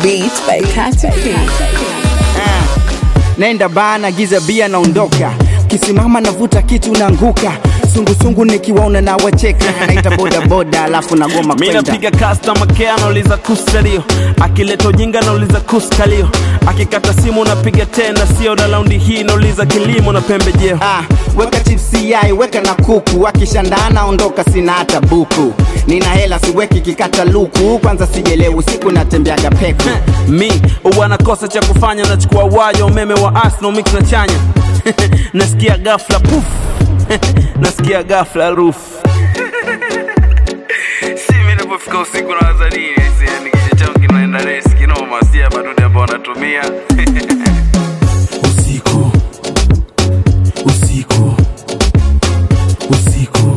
Beats by Katy P. Nenda bana, giza bia, naondoka. Kisimama navuta kitu naanguka. Sungusungu nikiwaona na wacheka, naita boda boda, alafu nagoma mi kwenda. napiga customer care nauliza kusalio akileta ujinga nauliza kuskalio akikata simu napiga tena sio na laundi hii nauliza kilimo na pembejeo Ah, weka chipsi yai, weka na kuku, akishandana ondoka, sina hata buku. Nina hela siweki kikata luku, kwanza sijelewi usiku natembeaga peku. mi huwa nakosa cha kufanya nachukua wayo umeme wa asno mix na chanya nasikia gafla puf nasikia gafla ruf si mi napofika usiku na wazanii yani kichwa changu kinaenda resi kinoma sia madude ambao wanatumia usiku usiku usiku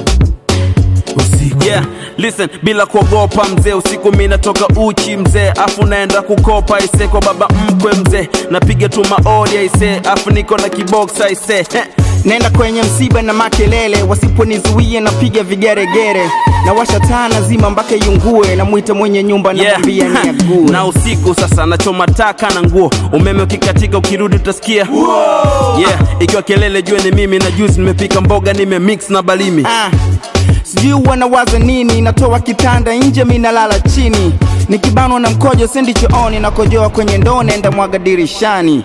usiku yeah listen bila kuogopa mzee usiku mi natoka uchi mzee afu naenda kukopa ise kwa baba mkwe mzee napiga tu maodi aise afu niko na kibox aise Heh. Nenda kwenye msiba na makelele, wasiponizuia napiga vigeregere, na washa taa nazima mpaka iungue, namwita mwenye nyumba namwambia Yeah. niague. na usiku sasa nachoma taka na nguo umeme ukikatika ukirudi utasikia yeah ikiwa kelele jue ni mimi na juzi nimepika mboga nimemix na balimi Ah, sijui wanawaza nini, natoa kitanda nje, mi nalala chini, nikibanwa na mkojo sendi chooni, nakojoa kwenye ndoo, nenda mwaga dirishani.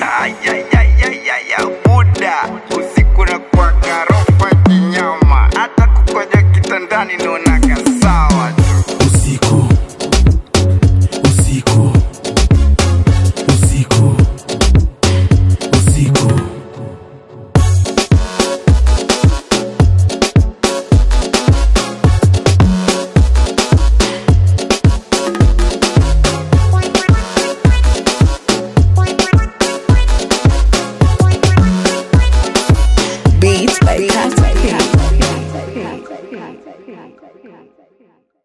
Buda usiku na kwa garofa kinyama, hata kukoja kitandani naonaga sawa tu. usiku usiku usiku usiku Beats by Katy P.